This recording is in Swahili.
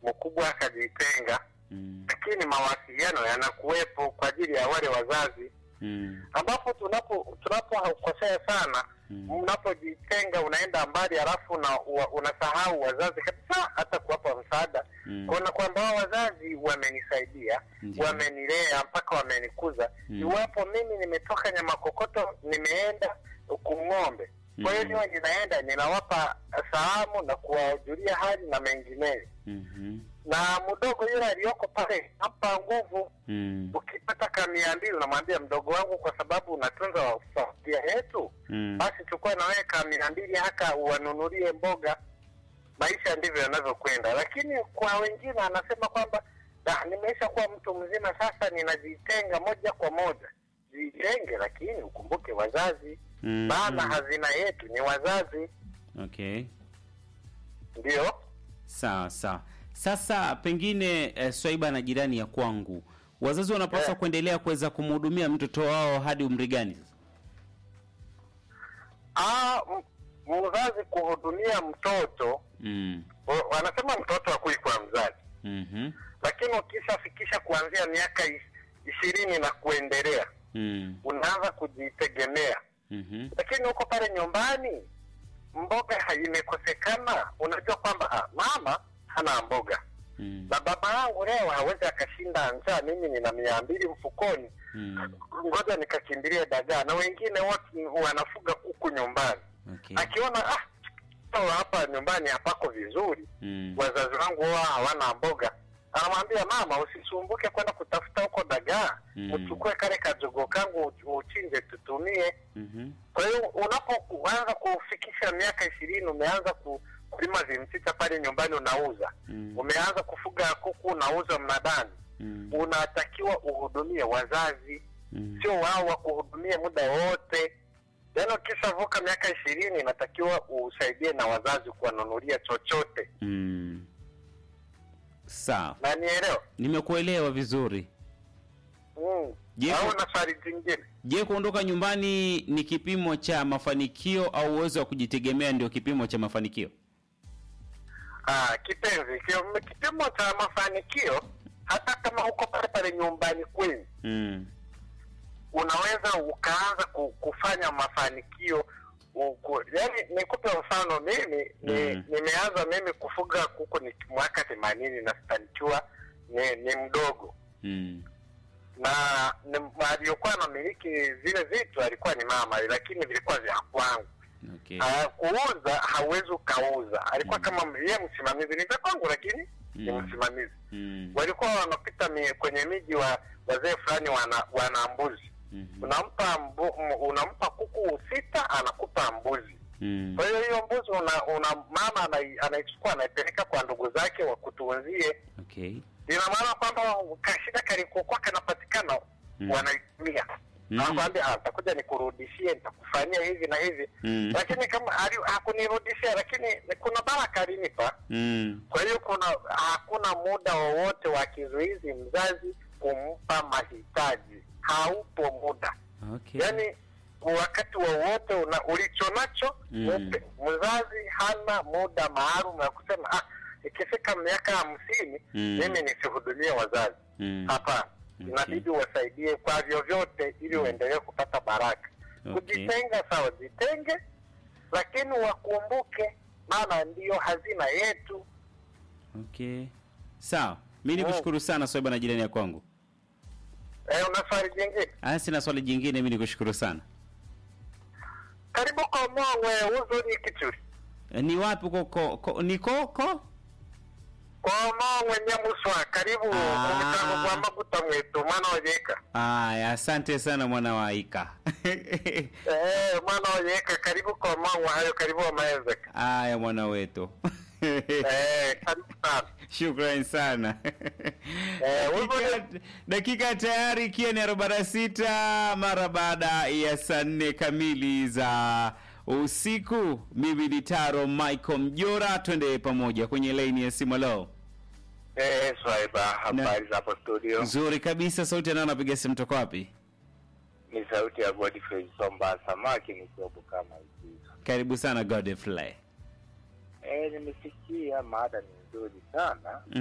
mkubwa akajitenga, Mm. lakini mawasiliano yanakuwepo kwa ajili ya wale wazazi, Mm. ambapo tunapo tunapokosea sana Mm. unapojitenga unaenda mbali, halafu una, wa- unasahau wazazi kabisa, hata kuwapa msaada Mm. kuona kwamba hao wazazi wamenisaidia, Ndiyo. wamenilea mpaka wamenikuza. Mm. Iwapo mimi nimetoka Nyamakokoto nimeenda Kung'ombe, kwa hiyo Mm. niwe ninaenda ninawapa salamu na kuwajulia hali na mengineyo, Mhm. na mdogo yule aliyoko pale nampa nguvu. Mm. Ukipata ka mia mbili unamwambia mdogo wangu, kwa sababu unatunza familia yetu, Mm. basi chukua na wewe ka mia mbili haka uwanunulie mboga. Maisha ndivyo yanavyokwenda, lakini kwa wengine anasema kwamba "Da, nimeisha kuwa mtu mzima sasa, ninajitenga moja kwa moja. Jitenge, lakini ukumbuke wazazi, Mm. maana hazina yetu ni wazazi. Okay. Ndio Sawa sawa. Sasa pengine eh, Swaiba na jirani ya kwangu, wazazi wanapaswa Eh. kuendelea kuweza kumhudumia mtoto wao hadi umri gani sasa? Ah, m- mzazi kuhudumia mtoto, Mm. wa- wanasema mtoto hakui kwa mzazi, Mhm. lakini ukishafikisha kuanzia miaka is- ishirini na kuendelea Mm. unaanza kujitegemea. Mhm. lakini huko pale nyumbani mboga ha- imekosekana, unajua kwamba ah, mama hana mboga Mm. na baba yangu leo hawezi akashinda njaa, mimi nina mia mbili mfukoni, Mm. ngoja nikakimbilia dagaa. Na wengine wote wanafuga kuku nyumbani, Okay. akiona ah, sawa, hapa nyumbani hapako vizuri, Mm. wazazi wangu wao hawana mboga, anamwambia mama, usisumbuke kwenda kutafuta huko dagaa, Mm. uchukue kale kajogo kangu uch- uchinje tutumie. Mhm. Kwa hiyo unapoanza kufikisha miaka ishirini umeanza ku, kulima vimchicha pale nyumbani unauza, Mm. umeanza kufuga kuku unauza mnadani, Mm. unatakiwa uhudumie wazazi, Mm. sio wao wakuhudumie muda wote. Yaani ukishavuka miaka ishirini inatakiwa usaidie na wazazi kuwanunulia chochote, Mm. Sawa. na nielewa Nimekuelewa vizuri. mm. Je, au ku- na swali jingine? Je, kuondoka nyumbani ni kipimo cha mafanikio au uwezo wa kujitegemea ndio kipimo cha mafanikio? Ah, kipenzi, ki- kipimo cha mafanikio, hata kama uko pale pale nyumbani kwenu Mm. unaweza ukaanza ku- kufanya mafanikio uku, yani nikupe mfano mimi ni, Mm. nimeanza mimi kufuga kuku ni mwaka themanini na sita nikiwa ni, ni mdogo Mm. na ni- aliyokuwa anamiliki vile vitu alikuwa ni mama lakini vilikuwa vya kwangu Okay. Ah, kuuza hauwezi ukauza alikuwa Mm. kama yeye msimamizi ni vya kwangu lakini ni Mm. msimamizi Mm. walikuwa wanapita mi, kwenye miji wa wazee fulani wana, wana mbuzi Mhm. unampa mbu, m- unampa kuku sita anakupa mbuzi Mm. kwa hiyo hiyo mbuzi una, una mama anai- anaichukua anaipeleka kwa ndugu zake wakutunzie Okay. ina maana kwamba kashida kalikokuwa kanapatikana Mm. wanaitumia Mm. anakwambia "Ah, nitakuja nikurudishie nitakufanyia hivi na hivi Mm. lakini kama ali- hakunirudishia lakini kuna baraka alinipa Mm. kwa hiyo kuna hakuna muda wowote wa kizuizi mzazi kumpa mahitaji, haupo muda. Okay. Yaani wakati wowote una ulicho nacho Mm. upe. Mzazi hana muda maalum ya kusema ah, ikifika miaka hamsini Mm. mimi nisihudumie wazazi. Mm. Hapana, Okay. inabidi wasaidie kwa vyovyote ili uendelee kupata baraka. Okay. Kujitenga sawa, jitenge, lakini wakumbuke, maana ndiyo hazina yetu. Okay. Sawa. Mimi nikushukuru sana Swaiba na jirani ya kwangu. Eh, una swali jingine? Ah, sina swali jingine, mimi nikushukuru sana. Karibu kwa Mongwe uzuri kichuri. Eh, Ni wapi uko ko, ko, ni koko? Kwa Mongwe Nyamuswa, karibu Ah. mumitango kwa maguta mwetu mwana ojeka. Aya, asante sana mwana wa Ika. Eh, mwana ojeka, karibu kwa Mongwe hayo, karibu wa maezeka. Aya mwana wetu. Eh, karibu sana. Shukrani sana. Eh, dakika, dakika tayari ikiwa ni arobaini na sita mara baada ya saa nne kamili za usiku. Mimi ni Taro Michael Mjora, twende pamoja kwenye laini ya simu. Leo Eh, Swaiba, habari za hapo studio? nzuri kabisa, sauti yanao napiga simu, toka wapi? Ni sauti ya Godfrey Somba Samaki nikiwa kama hivi. Karibu sana Godfrey. Eh, nimesikia mada ni nzuri sana.